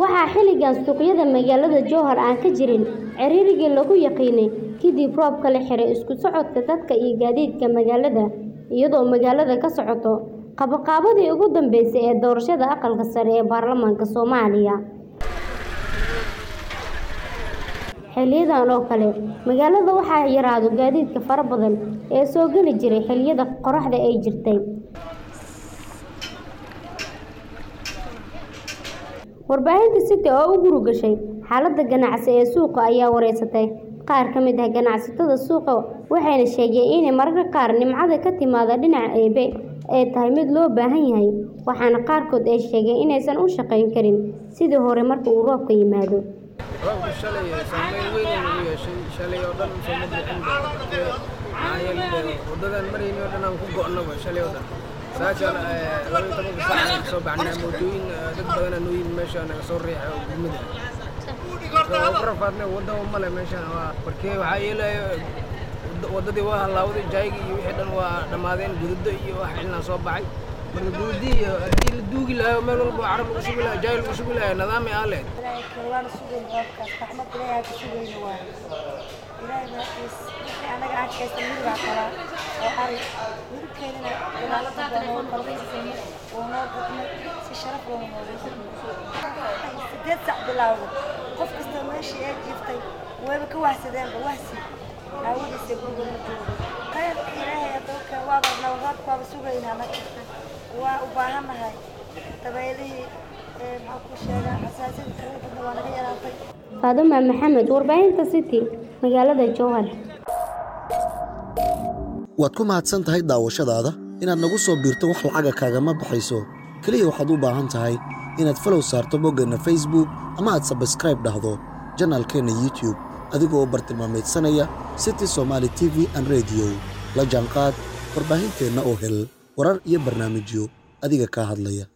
waxaa xilligan suuqyada magaalada jowhar aan ka jirin ciriirigii lagu yaqiinay kadib roobka la xiray isku socodka dadka iyo gaadiidka magaalada iyadoo magaalada ka socoto qabanqaabadii ugu dambeysay ee doorashada aqalka sare ee baarlamaanka soomaaliya xiliyadan oo kale magaalada waxaa yaraado gaadiidka fara badan ee soo geli jiray xilliyada qoraxda ay jirtay warbaahinta city oo u gurugashay xaaladda ganacsi ee suuqa ayaa wareysatay qaar ka mid ah ganacsatada suuqa waxayna sheegeen inay mararka qaar nimcada ka timaada dhinaca eebe ay tahay mid loo baahan yahay waxaana qaarkood ay sheegeen inaysan u shaqayn karin sidii hore marka uu roobka yimaado roobku shalay saameyn weyn uu nagu yeeshay shalay oo dhan soo ma bixin maxaa yeelay waddadan marayni oo dhan aan ku go'naba shalay oo dhan saaka laba iyo tobanka saac aan kasoo baxnaa mootooyin dad badanaa noo yimi meesha naga soo riixay oo gurmada waa ku rafaadnay wadda male meeshan waa markee waxaa yeelaya waddadii waa halaawday jaayga iyo wixii dhan waa dhammaadeen gududo iyo wax cilnaa soo baxay marka gududii iyo haddii la duugi lahaa meel walba carab lagu shubi lahaa jaay lagu shubi lahaa nidaamay aa lehed waana sugayn roobkaas raxmad ilaahay ka sugayna waay ilaahay baaqiis wixii anaga aan kaysta midbaa qabaa oo ari midabkeedana ilaalada baa noo qalbaysay oo noo gudmay si sharaf loo noogu sideed sac bilaawda qof kasta meeshii ay jiiftay wayba ka wahsadeenba wahsi aawadiisa guriga ma joogo khayrka ilaahay addoonka waaba nabadroodka waaba sugaynaa anaga waa u baahannahay dabeylihii maxaa ku sheegaa xasaasiyada kala badna waa naga yaraatay faaduma maxamed warbaahinta city magaalada jowhar waad ku mahadsan tahay daawashadaada inaad nagu soo biirto wax lacaga kaagama baxayso keliya waxaad u baahan tahay inaad falow saarto boggeenna facebook ama aad sabskraib dhahdo janaalkeenna youtube adigoo u bartilmaamaydsanaya city somaali t v an rediyo la jaanqaad warbaahinteenna oo hel warar iyo barnaamijyo adiga kaa hadlaya